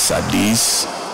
አዲስ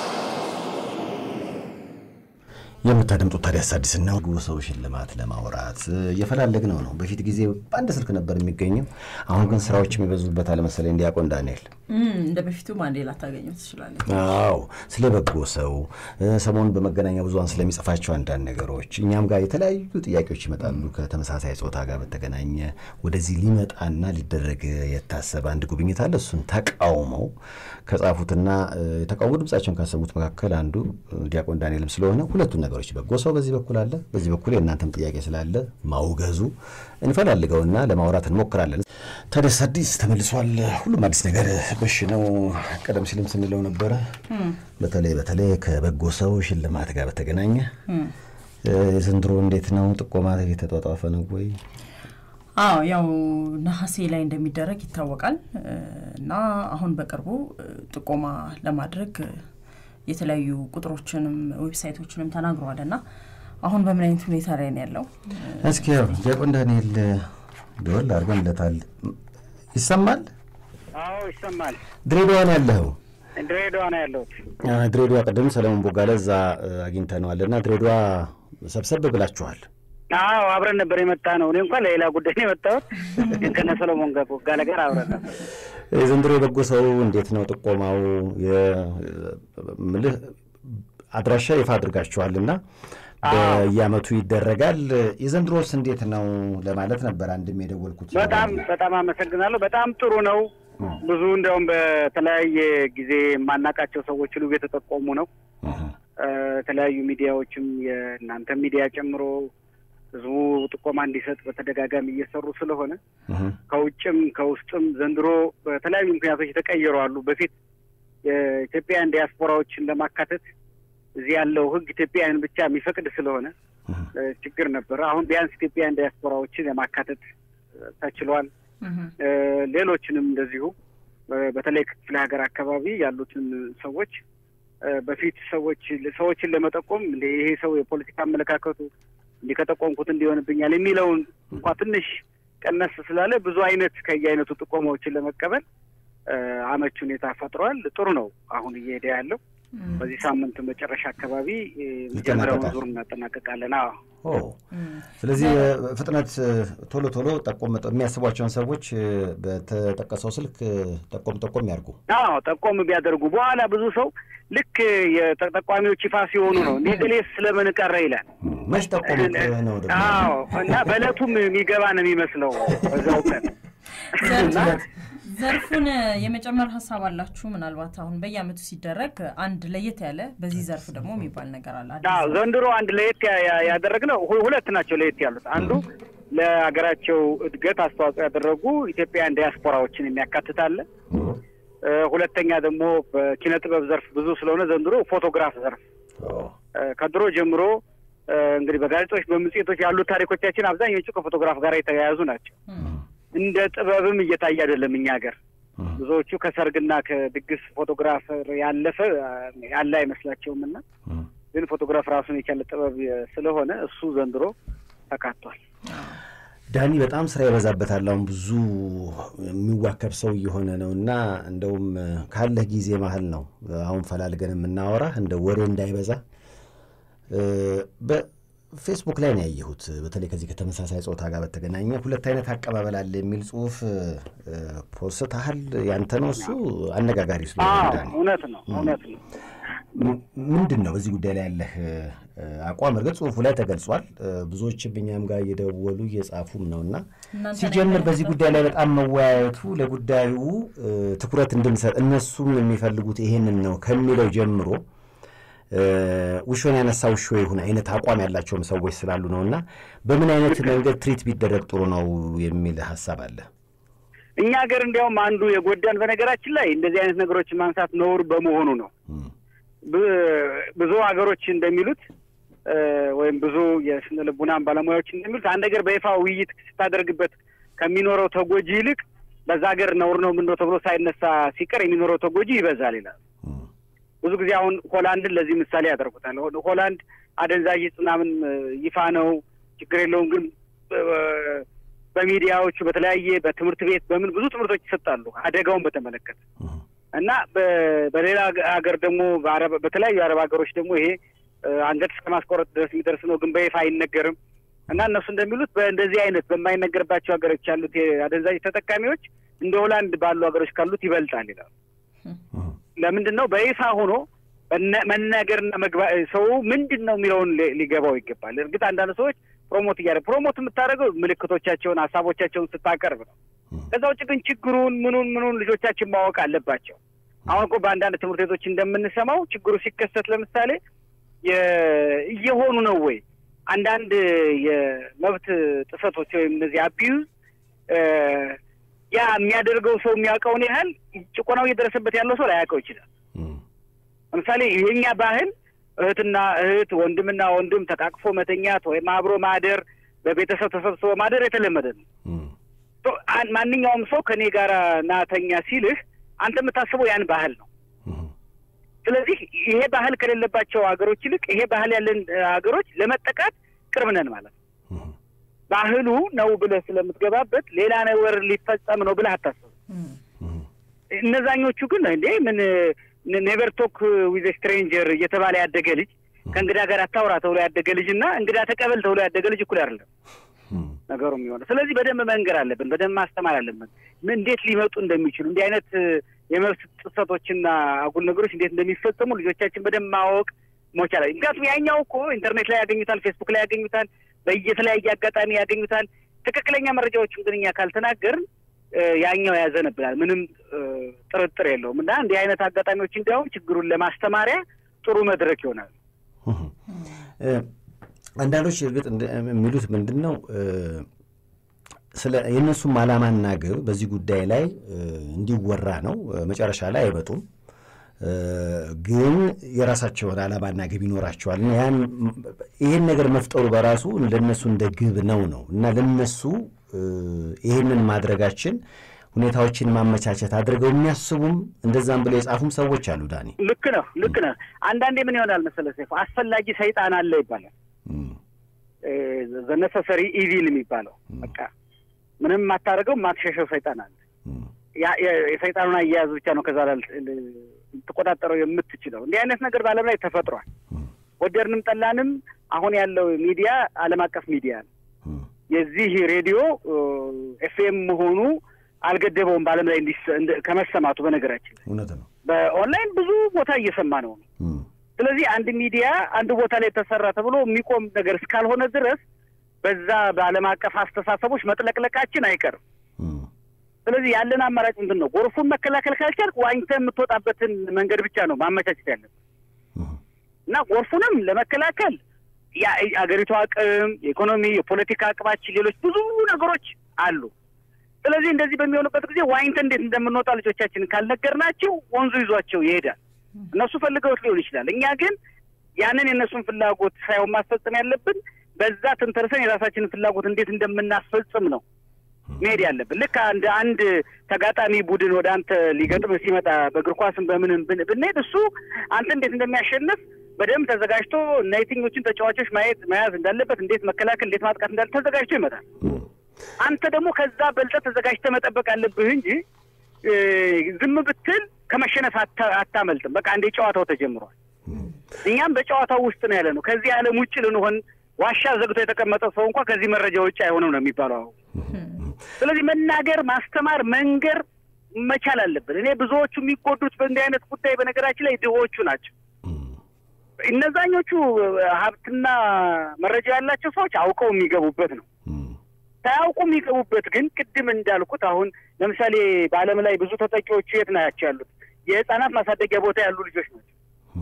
የምታደምጡት ታዲያስ አዲስ ነው። ሰው ሽልማት ለማውራት እየፈላለግነው ነው። በፊት ጊዜ በአንድ ስልክ ነበር የሚገኘው። አሁን ግን ስራዎች የሚበዙበት አለመሰለኝ። ዲያቆን ዳንኤል እንደ በፊቱ አንዴ ላታገኘው ትችላለች። አዎ ስለ በጎ ሰው ሰሞኑን በመገናኛ ብዙኃን ስለሚጽፋቸው አንዳንድ ነገሮች እኛም ጋር የተለያዩ ጥያቄዎች ይመጣሉ። ከተመሳሳይ ጾታ ጋር በተገናኘ ወደዚህ ሊመጣና ሊደረግ የታሰበ አንድ ጉብኝት አለ። እሱን ተቃውመው ከጻፉትና የተቃውሞ ድምጻቸውን ካሰሙት መካከል አንዱ ዲያቆን ዳንኤልም ስለሆነ ሁለቱን ነገሮች በጎ ሰው በዚህ በኩል አለ፣ በዚህ በኩል የእናንተም ጥያቄ ስላለ ማውገዙ እንፈላልገውና ለማውራት እንሞክራለን። ታዲያስ አዲስ ተመልሷል። ሁሉም አዲስ ነገር በሽ ነው። ቀደም ሲልም ስንለው ነበረ። በተለይ በተለይ ከበጎ ሰው ሽልማት ጋር በተገናኘ ዘንድሮ እንዴት ነው? ጥቆማ የተጧጧፈ ነው ወይ? አዎ ያው ነሐሴ ላይ እንደሚደረግ ይታወቃል እና አሁን በቅርቡ ጥቆማ ለማድረግ የተለያዩ ቁጥሮችንም ዌብሳይቶችንም ተናግረዋል እና አሁን በምን አይነት ሁኔታ ላይ ነው ያለው? እስኪ ያው ዲያቆን ዳንኤል ደወል አድርገንለታል። ይሰማል? አዎ ይሰማል። ድሬዳዋ ነው ያለኸው? ድሬዳዋ ነው ያለሁት። ድሬዳዋ ቅድም ሰለሞን ቦጋለ እዛ አግኝተነዋል እና ድሬዳዋ ሰብሰብ ብላችኋል። አዎ አብረን ነበር የመጣ ነው። እኔ እንኳን ለሌላ ጉዳይ ነው የመጣሁት፣ ግን ከነ ሰሎሞን ጋር ቦጋለ ጋር አብረን ነበር። የዘንድሮ የበጎ ሰው እንዴት ነው ጥቆማው? ምልህ አድራሻ ይፋ አድርጋችኋል እና በየአመቱ ይደረጋል። የዘንድሮስ እንዴት ነው ለማለት ነበር አንድም የደወልኩት። በጣም በጣም አመሰግናለሁ። በጣም ጥሩ ነው። ብዙ እንዲያውም በተለያየ ጊዜ የማናውቃቸው ሰዎች ሁሉ የተጠቆሙ ነው። የተለያዩ ሚዲያዎችም የእናንተ ሚዲያ ጨምሮ ህዝቡ ጥቆማ እንዲሰጥ በተደጋጋሚ እየሰሩ ስለሆነ ከውጭም ከውስጥም ዘንድሮ በተለያዩ ምክንያቶች የተቀየሩ አሉ። በፊት የኢትዮጵያውያን ዲያስፖራዎችን ለማካተት እዚህ ያለው ህግ ኢትዮጵያውያን ብቻ የሚፈቅድ ስለሆነ ችግር ነበረ። አሁን ቢያንስ ኢትዮጵያውያን ዲያስፖራዎችን የማካተት ተችሏል። ሌሎችንም እንደዚሁ በተለይ ክፍለ ሀገር አካባቢ ያሉትን ሰዎች በፊት ሰዎች ሰዎችን ለመጠቆም ይሄ ሰው የፖለቲካ አመለካከቱ እንዲህ ከጠቆምኩት እንዲሆንብኛል የሚለውን እንኳ ትንሽ ቀነስ ስላለ ብዙ አይነት ከየአይነቱ ጥቆማዎችን ለመቀበል አመች ሁኔታ ፈጥሯል። ጥሩ ነው አሁን እየሄደ ያለው። በዚህ ሳምንት መጨረሻ አካባቢ መጀመሪያውን ዙር እናጠናቀቃለን። አዎ ስለዚህ ፍጥነት ቶሎ ቶሎ ጠቆም የሚያስቧቸውን ሰዎች በተጠቀሰው ስልክ ጠቆም ጠቆም ያርጉ። አዎ ጠቆም ቢያደርጉ በኋላ ብዙ ሰው ልክ የተጠቋሚዎች ይፋ ሲሆኑ ነው እንዲህ ገሌስ ስለምን ቀረ ይላል። መች ጠቆም ነው ደግሞ አዎ እና በእለቱም የሚገባ ነው የሚመስለው በዛው ቀን ዘርፉን የመጨመር ሀሳብ አላችሁ? ምናልባት አሁን በየአመቱ ሲደረግ አንድ ለየት ያለ በዚህ ዘርፍ ደግሞ የሚባል ነገር አለ። አዎ ዘንድሮ አንድ ለየት ያደረግነው ሁለት ናቸው ለየት ያሉት። አንዱ ለሀገራቸው እድገት አስተዋጽኦ ያደረጉ ኢትዮጵያውያን ዲያስፖራዎችን የሚያካትት አለ። ሁለተኛ ደግሞ በኪነ ጥበብ ዘርፍ ብዙ ስለሆነ ዘንድሮ ፎቶግራፍ ዘርፍ ከድሮ ጀምሮ እንግዲህ በጋዜጦች በመጽሔቶች ያሉት ታሪኮቻችን አብዛኞቹ ከፎቶግራፍ ጋር የተያያዙ ናቸው። እንደ ጥበብም እየታየ አይደለም እኛ ሀገር። ብዙዎቹ ከሰርግና ከድግስ ፎቶግራፈር ያለፈ ያለ አይመስላቸውም እና ግን ፎቶግራፍ ራሱን የቻለ ጥበብ ስለሆነ እሱ ዘንድሮ ተካቷል። ዳኒ በጣም ስራ ይበዛበታል። አሁን ብዙ የሚዋከብ ሰው እየሆነ ነው እና እንደውም ካለህ ጊዜ መሀል ነው አሁን ፈላልገን የምናወራ እንደ ወሬ እንዳይበዛ ፌስቡክ ላይ ነው ያየሁት። በተለይ ከዚህ ከተመሳሳይ ጾታ ጋር በተገናኘ ሁለት አይነት አቀባበል አለ የሚል ጽሁፍ ፖስተሃል። ያንተ ነው እሱ? አነጋጋሪ ስለሆነ እውነት ነው እውነት ነው። ምንድን ነው በዚህ ጉዳይ ላይ ያለህ አቋም? እርግጥ ጽሁፉ ላይ ተገልጿል። ብዙዎችም እኛም ጋር እየደወሉ እየጻፉም ነው እና ሲጀምር በዚህ ጉዳይ ላይ በጣም መወያየቱ ለጉዳዩ ትኩረት እንድንሰጥ እነሱም የሚፈልጉት ይሄንን ነው ከሚለው ጀምሮ ውሾን ያነሳ ውሾ ይሁን አይነት አቋም ያላቸውም ሰዎች ስላሉ ነው እና በምን አይነት መንገድ ትሪት ቢደረግ ጥሩ ነው የሚል ሀሳብ አለ። እኛ ሀገር እንዲያውም አንዱ የጎዳን በነገራችን ላይ እንደዚህ አይነት ነገሮችን ማንሳት ነውር በመሆኑ ነው። ብዙ ሀገሮች እንደሚሉት ወይም ብዙ የስነ ልቡናን ባለሙያዎች እንደሚሉት አንድ ነገር በይፋ ውይይት ስታደርግበት ከሚኖረው ተጎጂ ይልቅ በዛ ሀገር ነውር ነው ምነው ተብሎ ሳይነሳ ሲቀር የሚኖረው ተጎጂ ይበዛል ይላል። ብዙ ጊዜ አሁን ሆላንድን ለዚህ ምሳሌ ያደርጉታል። ሆላንድ አደንዛዥ ዕፅ ምናምን ይፋ ነው፣ ችግር የለውም። ግን በሚዲያዎቹ በተለያየ በትምህርት ቤት በምን ብዙ ትምህርቶች ይሰጣሉ አደጋውን በተመለከተ እና በሌላ ሀገር ደግሞ በተለያዩ የአረብ ሀገሮች ደግሞ ይሄ አንገት እስከ ማስቆረጥ ድረስ የሚደርስ ነው፣ ግን በይፋ አይነገርም። እና እነሱ እንደሚሉት በእንደዚህ አይነት በማይነገርባቸው ሀገሮች ያሉት የአደንዛዥ ተጠቃሚዎች እንደ ሆላንድ ባሉ ሀገሮች ካሉት ይበልጣል ይላሉ። ለምንድን ነው በይፋ ሆኖ መናገርና መግባ ሰው ምንድን ነው የሚለውን ሊገባው ይገባል። እርግጥ አንዳንድ ሰዎች ፕሮሞት እያደረግ ፕሮሞት የምታደርገው ምልክቶቻቸውን ሀሳቦቻቸውን ስታቀርብ ነው። ከዛ ውጭ ግን ችግሩን ምኑን ምኑን ልጆቻችን ማወቅ አለባቸው። አሁን እኮ በአንዳንድ ትምህርት ቤቶች እንደምንሰማው ችግሩ ሲከሰት ለምሳሌ እየሆኑ ነው ወይ አንዳንድ የመብት ጥሰቶች ወይም እነዚህ አቢዩዝ ያ የሚያደርገው ሰው የሚያውቀውን ያህል ጭቆናው እየደረሰበት ያለው ሰው ላያውቀው ይችላል። ለምሳሌ የኛ ባህል እህትና እህት፣ ወንድምና ወንድም ተቃቅፎ መተኛት ወይም አብሮ ማደር፣ በቤተሰብ ተሰብስቦ ማደር የተለመደ ነው። ማንኛውም ሰው ከኔ ጋር ናተኛ ሲልህ አንተ የምታስበው ያን ባህል ነው። ስለዚህ ይሄ ባህል ከሌለባቸው ሀገሮች ይልቅ ይሄ ባህል ያለን ሀገሮች ለመጠቃት ቅርብ ነን ማለት ነው። ባህሉ ነው ብለህ ስለምትገባበት ሌላ ነገር ሊፈጸም ነው ብለህ አታስብም። እነዛኞቹ ግን እንዴ ምን ኔቨር ቶክ ዊዝ ስትሬንጀር እየተባለ ያደገ ልጅ ከእንግዳ ጋር አታውራ ተብሎ ያደገ ልጅ እና እንግዳ ተቀበል ተብሎ ያደገ ልጅ እኩል አይደለም ነገሩ የሚሆነው። ስለዚህ በደንብ መንገር አለብን፣ በደንብ ማስተማር አለብን፣ እንዴት ሊመጡ እንደሚችሉ እንዲህ አይነት የመብት ጥሰቶችና አጉል ነገሮች እንዴት እንደሚፈጸሙ ልጆቻችን በደንብ ማወቅ መቻል። ምክንያቱም ያኛው እኮ ኢንተርኔት ላይ ያገኙታል፣ ፌስቡክ ላይ ያገኙታል፣ በየተለያየ አጋጣሚ ያገኙታል። ትክክለኛ መረጃዎችን ግን እኛ ካልተናገርን ያኛው ያዘነብናል። ምንም ጥርጥር የለውም። እና እንዲህ አይነት አጋጣሚዎች እንዲያውም ችግሩን ለማስተማሪያ ጥሩ መድረክ ይሆናል። አንዳንዶች እርግጥ የሚሉት ምንድን ነው ስለ የእነሱም ዓላማና ግብ በዚህ ጉዳይ ላይ እንዲወራ ነው። መጨረሻ ላይ አይመጡም፣ ግን የራሳቸውን ዓላማና ግብ ይኖራቸዋል። ያን ይህን ነገር መፍጠሩ በራሱ ለነሱ እንደ ግብ ነው ነው እና ለነሱ ይህንን ማድረጋችን ሁኔታዎችን ማመቻቸት አድርገው የሚያስቡም እንደዛም ብለው የጻፉም ሰዎች አሉ። ዳኒ ልክ ነው፣ ልክ ነው። አንዳንዴ ምን ይሆናል መሰለህ ሰይፉ፣ አስፈላጊ ሰይጣን አለ ይባላል። ዘነሰሰሪ ኢቪል የሚባለው በቃ ምንም የማታደርገው የማትሸሸው ሰይጣን አለ። የሰይጣኑን አያያዝ ብቻ ነው ከዛ ልትቆጣጠረው የምትችለው። እንዲህ አይነት ነገር በዓለም ላይ ተፈጥሯል። ወደድንም ጠላንም አሁን ያለው ሚዲያ ዓለም አቀፍ ሚዲያ ነው። የዚህ ሬዲዮ ኤፍኤም መሆኑ አልገደበውም በዓለም ላይ ከመሰማቱ። በነገራችን ላይ እውነት ነው። በኦንላይን ብዙ ቦታ እየሰማ ነው። ስለዚህ አንድ ሚዲያ አንድ ቦታ ላይ ተሰራ ተብሎ የሚቆም ነገር እስካልሆነ ድረስ በዛ በዓለም አቀፍ አስተሳሰቦች መጥለቅለቃችን አይቀርም። ስለዚህ ያለን አማራጭ ምንድን ነው? ጎርፉን መከላከል ካልቻልክ ዋኝተህ የምትወጣበትን መንገድ ብቻ ነው ማመቻቸት ያለብን እና ጎርፉንም ለመከላከል የአገሪቱ አቅም፣ የኢኮኖሚ፣ የፖለቲካ አቅማችን፣ ሌሎች ብዙ ነገሮች አሉ። ስለዚህ እንደዚህ በሚሆንበት ጊዜ ዋኝተን እንዴት እንደምንወጣ ልጆቻችንን ካልነገርናቸው ወንዙ ይዟቸው ይሄዳል። እነሱ ፈልገውት ሊሆን ይችላል። እኛ ግን ያንን የእነሱን ፍላጎት ሳይሆን ማስፈጸም ያለብን በዛ ትንተርሰን የራሳችንን ፍላጎት እንዴት እንደምናስፈጽም ነው መሄድ ያለብን። ልክ አንድ አንድ ተጋጣሚ ቡድን ወደ አንተ ሊገጥም ሲመጣ በእግር ኳስም በምንም ብንሄድ እሱ አንተ እንዴት እንደሚያሸንፍ በደንብ ተዘጋጅቶ እና የትኞችን ተጫዋቾች ማየት መያዝ እንዳለበት፣ እንዴት መከላከል፣ እንዴት ማጥቃት እንዳለ ተዘጋጅቶ ይመጣል። አንተ ደግሞ ከዛ በልጠህ ተዘጋጅተህ መጠበቅ አለብህ እንጂ ዝም ብትል ከመሸነፍ አታመልጥም። በቃ አንዴ ጨዋታው ተጀምሯል። እኛም በጨዋታው ውስጥ ነው ያለ ነው። ከዚህ ዓለም ውጭ ልንሆን ዋሻ ዘግቶ የተቀመጠ ሰው እንኳ ከዚህ መረጃ ውጭ አይሆንም ነው የሚባለው አሁን። ስለዚህ መናገር፣ ማስተማር፣ መንገር መቻል አለብን። እኔ ብዙዎቹ የሚጎዱት በእንዲህ አይነት ጉዳይ በነገራችን ላይ ድሆቹ ናቸው። እነዛኞቹ ሀብትና መረጃ ያላቸው ሰዎች አውቀው የሚገቡበት ነው። ሳያውቁ የሚገቡበት ግን ቅድም እንዳልኩት አሁን ለምሳሌ በዓለም ላይ ብዙ ተጠቂዎቹ የት ናቸው ያሉት? የህፃናት ማሳደጊያ ቦታ ያሉ ልጆች ናቸው።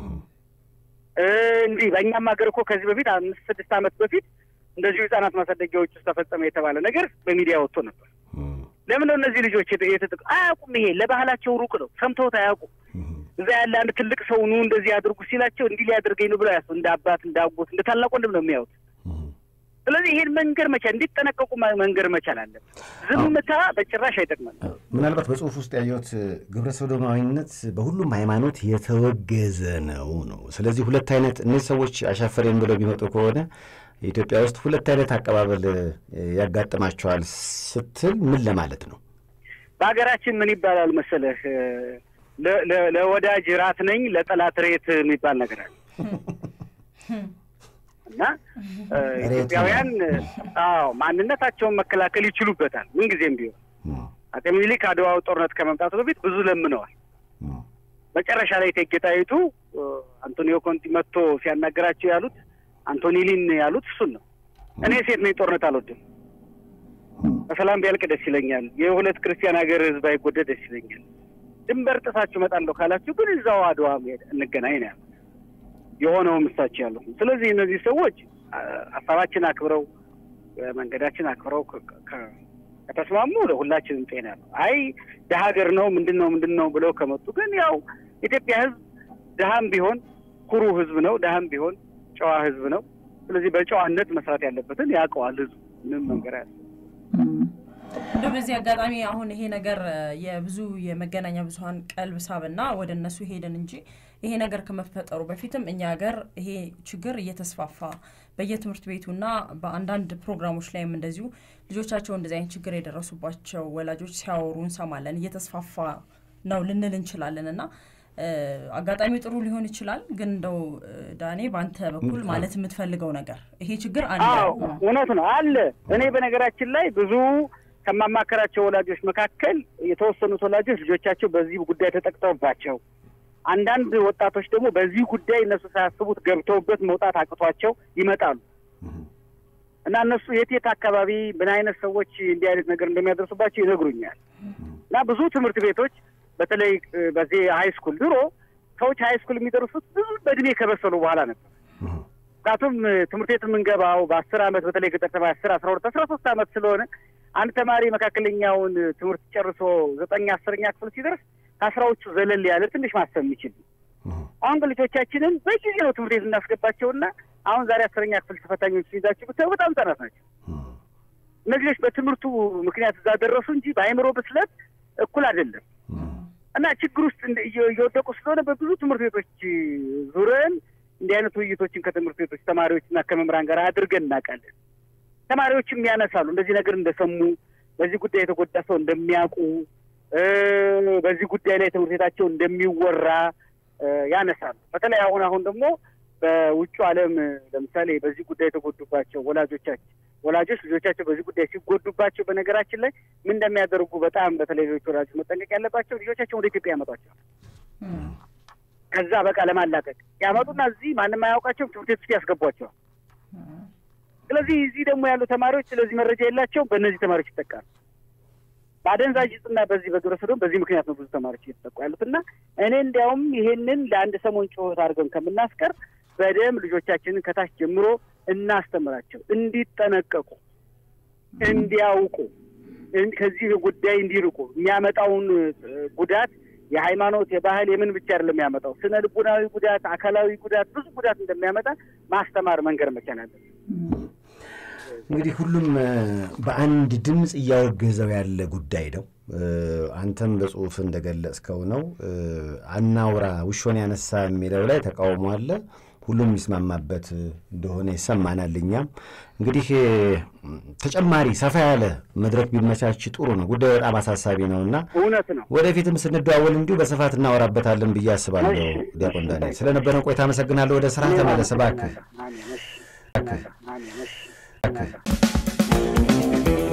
እንዲህ በእኛም ሀገር እኮ ከዚህ በፊት አምስት ስድስት ዓመት በፊት እንደዚሁ ህጻናት ማሳደጊያዎች ውስጥ ተፈጸመ የተባለ ነገር በሚዲያ ወጥቶ ነበር። ለምን ነው እነዚህ ልጆች የተጠቁ? አያውቁም። ይሄ ለባህላቸው ሩቅ ነው፣ ሰምተውት አያውቁም። እዛ ያለ አንድ ትልቅ ሰው ኑ እንደዚህ አድርጉ ሲላቸው እንዲህ ሊያደርገኝ ነው ብለው ያሱ እንደ አባት እንደ አጎት እንደ ታላቅ ወንድም ነው የሚያዩት። ስለዚህ ይሄን መንገር መቻል እንዲጠነቀቁ መንገር መቻል አለብን። ዝምታ በጭራሽ አይጠቅመም። ምናልባት በጽሁፍ ውስጥ ያየሁት ግብረ ሰዶማዊነት በሁሉም ሃይማኖት የተወገዘ ነው ነው። ስለዚህ ሁለት አይነት እነዚህ ሰዎች አሻፈሬን ብለው ቢመጡ ከሆነ ኢትዮጵያ ውስጥ ሁለት አይነት አቀባበል ያጋጥማቸዋል ስትል ምን ለማለት ነው? በሀገራችን ምን ይባላል መሰለህ ለወዳጅ ራት ነኝ ለጠላት ሬት የሚባል ነገር አለ እና ኢትዮጵያውያን አዎ ማንነታቸውን መከላከል ይችሉበታል ምንጊዜም ቢሆን አጤ ምኒልክ አድዋው ጦርነት ከመምጣቱ በፊት ብዙ ለምነዋል። መጨረሻ ላይ እቴጌ ጣይቱ አንቶኒዮ ኮንቲ መጥቶ ሲያናገራቸው ያሉት አንቶኒሊን ያሉት እሱን ነው። እኔ ሴት ነኝ፣ ጦርነት አልወድም፣ በሰላም ቢያልቅ ደስ ይለኛል፣ የሁለት ክርስቲያን ሀገር ህዝብ አይጎዳ ደስ ይለኛል። ድንበር ጥሳችሁ እመጣለሁ ካላችሁ ግን እዛው አድዋ ሄድ እንገናኝ ነው ያሉት። የሆነውም እሳቸው ያሉት። ስለዚህ እነዚህ ሰዎች ሀሳባችን አክብረው መንገዳችን አክብረው ከተስማሙ ለሁላችንም ጤና ነው። አይ ደሀ ሀገር ነው ምንድን ነው ምንድን ነው ብለው ከመጡ ግን ያው ኢትዮጵያ ህዝብ ድሀም ቢሆን ኩሩ ህዝብ ነው፣ ድሀም ቢሆን ጨዋ ህዝብ ነው። ስለዚህ በጨዋነት መስራት ያለበትን ያውቀዋል ህዝቡ። ምንም መንገር ያለ እንደ በዚህ አጋጣሚ አሁን ይሄ ነገር የብዙ የመገናኛ ብዙኃን ቀልብ ሳብና ወደ እነሱ ሄደን እንጂ ይሄ ነገር ከመፈጠሩ በፊትም እኛ ሀገር ይሄ ችግር እየተስፋፋ በየትምህርት ቤቱና በአንዳንድ ፕሮግራሞች ላይም እንደዚሁ ልጆቻቸው እንደዚህ አይነት ችግር የደረሱባቸው ወላጆች ሲያወሩ እንሰማለን። እየተስፋፋ ነው ልንል እንችላለን እና አጋጣሚው ጥሩ ሊሆን ይችላል። ግን እንደው ዳኔ በአንተ በኩል ማለት የምትፈልገው ነገር ይሄ ችግር አለ? እውነት ነው አለ። እኔ በነገራችን ላይ ብዙ ከማማከራቸው ወላጆች መካከል የተወሰኑት ወላጆች ልጆቻቸው በዚህ ጉዳይ ተጠቅተውባቸው አንዳንድ ወጣቶች ደግሞ በዚህ ጉዳይ እነሱ ሳያስቡት ገብተውበት መውጣት አቅቷቸው ይመጣሉ እና እነሱ የት የት አካባቢ ምን አይነት ሰዎች እንዲህ አይነት ነገር እንደሚያደርሱባቸው ይነግሩኛል። እና ብዙ ትምህርት ቤቶች በተለይ በዚህ ሀይ ስኩል ድሮ ሰዎች ሀይ ስኩል የሚደርሱት ብዙ በእድሜ ከበሰሉ በኋላ ነበር። ምክንያቱም ትምህርት ቤት የምንገባው በአስር አመት በተለይ ገጠር ተማሪ አስር አስራ ሁለት አስራ ሶስት አመት ስለሆነ አንድ ተማሪ መካከለኛውን ትምህርት ጨርሶ ዘጠኝ አስረኛ ክፍል ሲደርስ ከአስራዎቹ ዘለል ያለ ትንሽ ማሰብ የሚችል አሁን ግን ልጆቻችንን በጊዜ ነው ትምህርት ቤት እናስገባቸውና አሁን ዛሬ አስረኛ ክፍል ተፈታኞች ሲይዛቸው ብታዩ በጣም ህጻናት ናቸው። እነዚህ ልጆች በትምህርቱ ምክንያት እዛ ደረሱ እንጂ በአእምሮ ብስለት እኩል አይደለም እና ችግር ውስጥ እየወደቁ ስለሆነ በብዙ ትምህርት ቤቶች ዙረን እንዲህ አይነት ውይይቶችን ከትምህርት ቤቶች ተማሪዎችና ከመምህራን ጋር አድርገን እናውቃለን። ተማሪዎችም ያነሳሉ እንደዚህ ነገር እንደሰሙ፣ በዚህ ጉዳይ የተጎዳ ሰው እንደሚያውቁ፣ በዚህ ጉዳይ ላይ ትምህርት ቤታቸው እንደሚወራ ያነሳሉ። በተለይ አሁን አሁን ደግሞ በውጩ ዓለም ለምሳሌ በዚህ ጉዳይ የተጎዱባቸው ወላጆቻችን ወላጆች ልጆቻቸው በዚህ ጉዳይ ሲጎዱባቸው በነገራችን ላይ ምን እንደሚያደርጉ በጣም በተለይ ሌሎች ወላጆች መጠንቀቅ ያለባቸው ልጆቻቸው ወደ ኢትዮጵያ ያመጧቸዋል። ከዛ በቃ ለማላቀቅ ያመጡና እዚህ ማንም አያውቃቸውም ትምህርት ቤት ውስጥ ያስገቧቸዋል። ስለዚህ እዚህ ደግሞ ያሉ ተማሪዎች ስለዚህ መረጃ የላቸውም። በእነዚህ ተማሪዎች ይጠቃሉ። በአደንዛዥ እጽና በዚህ በግብረ ሰዶም በዚህ ምክንያት ነው ብዙ ተማሪዎች እየተጠቁ ያሉት እና እኔ እንዲያውም ይሄንን ለአንድ ሰሞን ጩኸት አድርገን ከምናስቀር በደንብ ልጆቻችንን ከታች ጀምሮ እናስተምራቸው፣ እንዲጠነቀቁ፣ እንዲያውቁ፣ ከዚህ ጉዳይ እንዲርቁ የሚያመጣውን ጉዳት የሃይማኖት የባህል የምን ብቻ አይደለም የሚያመጣው ስነ ልቡናዊ ጉዳት፣ አካላዊ ጉዳት፣ ብዙ ጉዳት እንደሚያመጣ ማስተማር መንገር መቻል አለብን። እንግዲህ ሁሉም በአንድ ድምፅ እያወገዘው ያለ ጉዳይ ነው። አንተም በጽሁፍ እንደገለጽከው ነው። አናውራ ውሾን ያነሳ የሚለው ላይ ተቃውሞ አለ። ሁሉም የሚስማማበት እንደሆነ ይሰማናል። እኛም እንግዲህ ተጨማሪ ሰፋ ያለ መድረክ ቢመቻች ጥሩ ነው። ጉዳዩ በጣም አሳሳቢ ነው እና እውነት ነው። ወደፊትም ስንደዋወል እንዲሁ በስፋት እናወራበታለን ብዬ አስባለሁ። ዲያቆን ዳንኤል ስለነበረን ቆይታ አመሰግናለሁ። ወደ ስራ ተመለስ እባክህ። አሜን። እሺ። አሜን። እሺ።